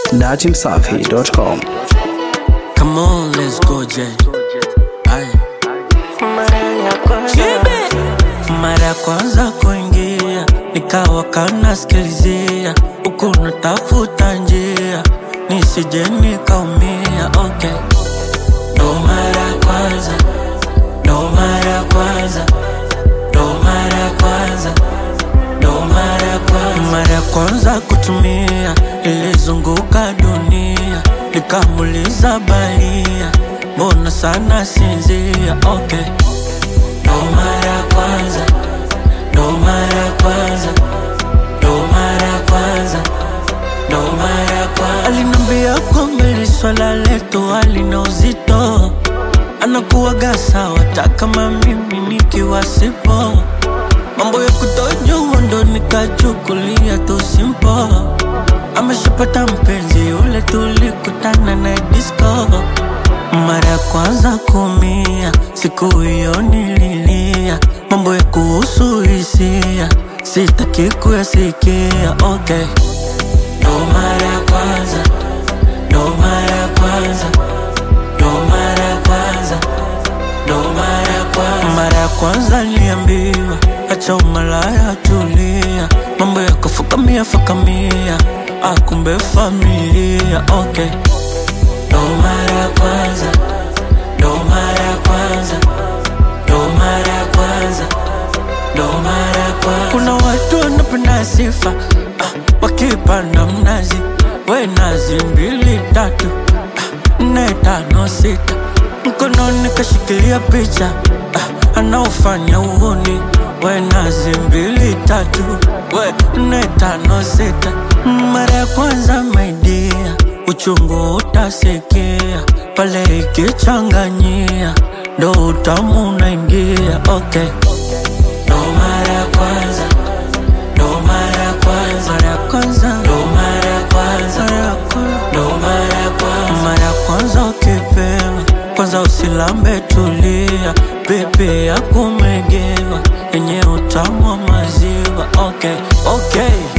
datimsafi.com. Come on, let's go, Jay. Aye. Mara ya kwanza kuingia nikawa kanasikilizia huku natafuta njia nisije nikaumia. Okay, ndo mara ya kwanza, ndo mara ya kwanza, ndo mara ya kwanza, ndo mara ya kwanza, mara ya kwanza kutumia, ilizunguka dunia nikamuliza balia, mbona sana sinzia? Okay ndo mara ya kwanza, ndo mara ya kwanza, ndo mara ya kwanza, ndo mara ya kwanza. Alinambia kwamba hili swala letu halina uzito, anakuwaga sawa hata kama mimi nikiwa sipo. Mambo ya kutojua ndo nikachukulia tu simpo. Ameshapata mpenzi yule tulikutana na disco mara ya kwanza kumia, siku hiyo nililia, mambo ya kuhusu hisia sitaki kuyasikia. Okay, ndo mara ya kwanza, ndo mara ya kwanza, ndo mara ya kwanza, ndo mara ya kwanza. Mara ya kwanza niliambiwa acha umalaya, tulia, mambo ya kufukamia fukamia, akumbe familia. Okay ndo mara ya kwanza, ndo mara ya kwanza, ndo mara ya kwanza, ndo mara ya kwanza. Kuna watu wanapenda sifa ah, wakipanda mnazi, we nazi mbili tatu ah, nne tano sita, mkononi kashikilia picha ah, anaofanya uhuni, we nazi mbili tatu, we nne tano sita, mara ya kwanza maidia uchungu utasikia pale ikichanganyia, ndo utamu unaingia. Okay, ndo mara ya kwanza, ndo mara ya kwanza, mara ya kwanza, ndo mara ya kwanza, mara ya kwanza, ndo mara ya kwanza, mara ya kwanza ukipewa kwanza usilambe, tulia, pepe ya kumegewa yenye utamu wa maziwa. Okay, okay.